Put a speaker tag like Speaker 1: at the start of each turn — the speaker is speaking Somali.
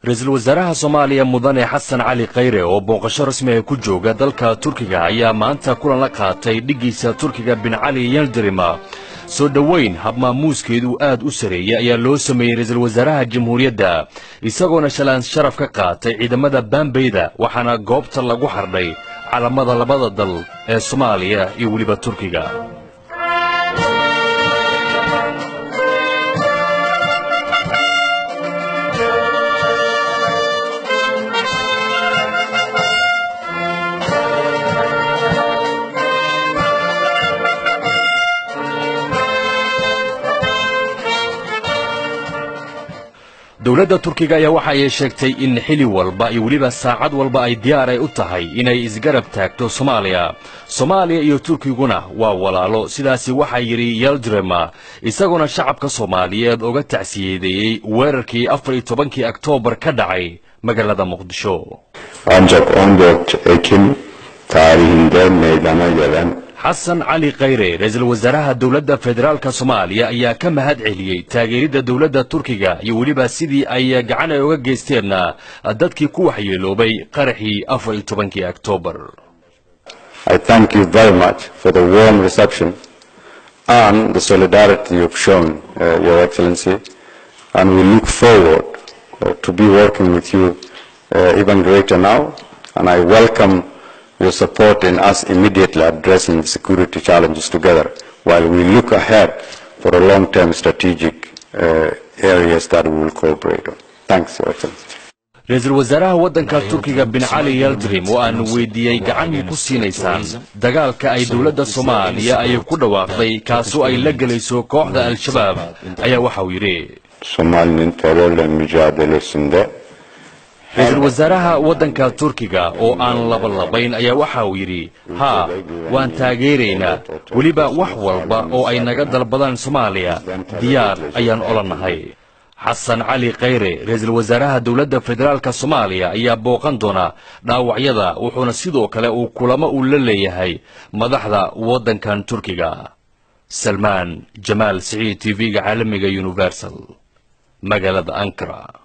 Speaker 1: ra-iisul wasaaraha soomaaliya mudane xasan cali khayre oo booqasho rasmi ah ku jooga dalka turkiga ayaa maanta kulan la qaatay dhiggiisa turkiga bin cali yeldirima soo dhoweyn habmaamuuskeedu aad u sareeyey ayaa loo sameeyey ra-iisul wasaaraha jamhuuriyadda isagoona shalaan sharaf ka qaatay ciidamada baambeyda waxaana goobta lagu xardhay calamada labada dal ee soomaaliya iyo weliba turkiga dowladda turkiga ayaa waxa ay sheegtay in xili walba iyo weliba saacad walba ay diyaar ay u tahay inay isgarab taagto soomaaliya soomaaliya iyo turkiguna waa walaalo sidaasi waxaa yidhi yeldrema isagoona shacabka soomaaliyeed uga tacsiyadeeyey weerarkii afar iyo tobankii oktoobar ka dhacay magaalada muqdisho
Speaker 2: Ancak 14 Ekim tarihinde meydana gelen
Speaker 1: xasan cali khayre ra-iisul wasaaraha dowladda federaalka soomaaliya ayaa ka mahad celiyey taageeridda dowladda turkiga iyo weliba sidii ay gacan ay uga geysteenna dadkii ku waxyeeloobay qaraxii afar iyo tobankii oktoobar
Speaker 2: I thank you very much for the warm reception and the solidarity you've shown, uh, Your Excellency, and we look forward uh, to be working with you uh, even greater now, and I welcome your support in us immediately addressing the security challenges together while we look ahead for a long-term strategic uh, areas that we will cooperate on. Thanks, Your Excellency.
Speaker 1: ra-iisul wasaaraha waddanka turkiga bin cali yeldrim oo aan weydiiyey gacan ku siinaysaan dagaalka ay dowladda soomaaliya ay ku dhawaaqday kaasoo ay la gelayso kooxda al-shabaab ayaa waxa uu yidhi
Speaker 2: Somali'nin terörle mücadelesinde
Speaker 1: ra-iisul wasaaraha waddanka turkiga oo aan labalabayn ayaa waxa uu yidhi haa waan taageeraynaa weliba wax walba oo ay naga dalbadaan soomaaliya diyaar ayaan ola nahay xasan cali khayre ra-iisul wasaaraha dowladda federaalka soomaaliya ayaa booqan doona dhaawacyada wuxuuna sidoo kale uu kulamo uu la leeyahay madaxda waddankan turkiga salmaan jamaal siciid t v-ga caalamiga universal magaalada ankara